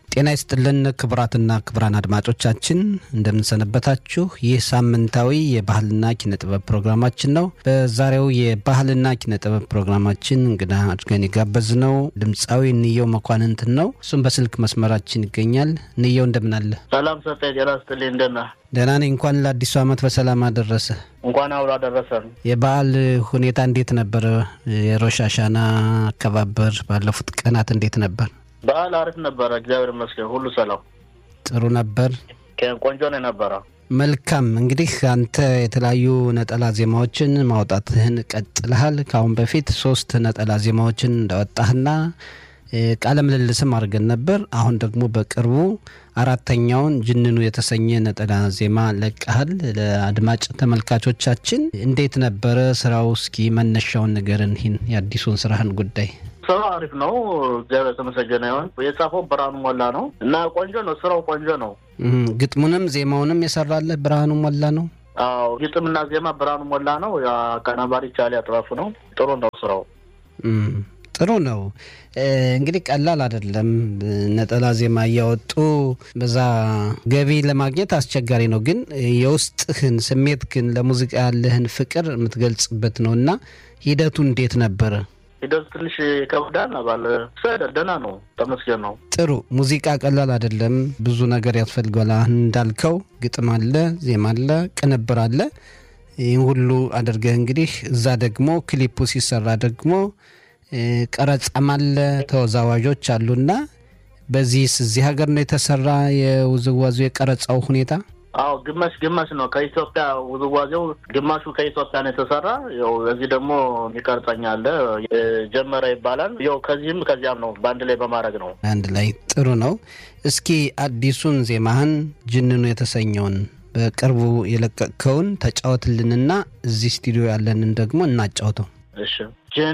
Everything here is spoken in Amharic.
ጤና ይስጥልን ክቡራትና ክቡራን አድማጮቻችን እንደምንሰነበታችሁ። ይህ ሳምንታዊ የባህልና ኪነ ጥበብ ፕሮግራማችን ነው። በዛሬው የባህልና ኪነ ጥበብ ፕሮግራማችን እንግዳ አድርገን የጋበዝነው ድምፃዊ እንየው መኳንንትን ነው። እሱም በስልክ መስመራችን ይገኛል። እንየው እንደምን አለ? ሰላም ሰጠ ጤና ይስጥልኝ። እንደት ነህ? ደህና ነኝ። እንኳን ለአዲሱ ዓመት በሰላም አደረሰ። እንኳን አብሮ አደረሰን። የበዓል ሁኔታ እንዴት ነበረ? የሮሽ አሻና አከባበር ባለፉት ቀናት እንዴት ነበር? በዓል አሪፍ ነበረ፣ እግዚአብሔር ይመስገን። ሁሉ ሰላም ጥሩ ነበር። ቆንጆ ነው የነበረ። መልካም እንግዲህ አንተ የተለያዩ ነጠላ ዜማዎችን ማውጣትህን ቀጥልሃል። ከአሁን በፊት ሶስት ነጠላ ዜማዎችን እንዳወጣህና ቃለ ምልልስም አድርገን ነበር። አሁን ደግሞ በቅርቡ አራተኛውን ጅንኑ የተሰኘ ነጠላ ዜማ ለቀሃል። ለአድማጭ ተመልካቾቻችን እንዴት ነበረ ስራው? እስኪ መነሻውን ንገረን፣ ይህን የአዲሱን ስራህን ጉዳይ። ስራው አሪፍ ነው፣ እግዚአብሔር የተመሰገነ ይሁን። የጻፈው ብርሃኑ ሞላ ነው እና ቆንጆ ነው፣ ስራው ቆንጆ ነው። ግጥሙንም ዜማውንም የሰራለህ ብርሃኑ ሞላ ነው? አዎ ግጥምና ዜማ ብርሃኑ ሞላ ነው። አቀናባሪ ቻሊ አጥራፉ ነው። ጥሩ ነው ስራው ጥሩ ነው። እንግዲህ ቀላል አይደለም። ነጠላ ዜማ እያወጡ በዛ ገቢ ለማግኘት አስቸጋሪ ነው። ግን የውስጥህን ስሜት ግን ለሙዚቃ ያለህን ፍቅር የምትገልጽበት ነው እና ሂደቱ እንዴት ነበረ? ሂደቱ ትንሽ ይከብዳል። ባለ ደህና ነው፣ ተመስገን ነው። ጥሩ ሙዚቃ ቀላል አይደለም። ብዙ ነገር ያስፈልገዋል። አሁን እንዳልከው ግጥም አለ፣ ዜማ አለ፣ ቅንብር አለ። ይህን ሁሉ አድርገህ እንግዲህ እዛ ደግሞ ክሊፑ ሲሰራ ደግሞ ቀረጻም አለ፣ ተወዛዋዦች አሉና በዚህስ እዚህ ሀገር ነው የተሰራ የውዝዋዜው የቀረጻው ሁኔታ? አዎ ግማሽ ግማሽ ነው። ከኢትዮጵያ ውዝዋዜው ግማሹ ከኢትዮጵያ ነው የተሰራ። ያው እዚህ ደግሞ የሚቀርጸኝ አለ ጀመረ ይባላል። ያው ከዚህም ከዚያም ነው በአንድ ላይ በማድረግ ነው። አንድ ላይ ጥሩ ነው። እስኪ አዲሱን ዜማህን ጅንኑ የተሰኘውን በቅርቡ የለቀቅከውን ተጫወትልንና እዚህ ስቱዲዮ ያለንን ደግሞ እናጫውተው። እሺ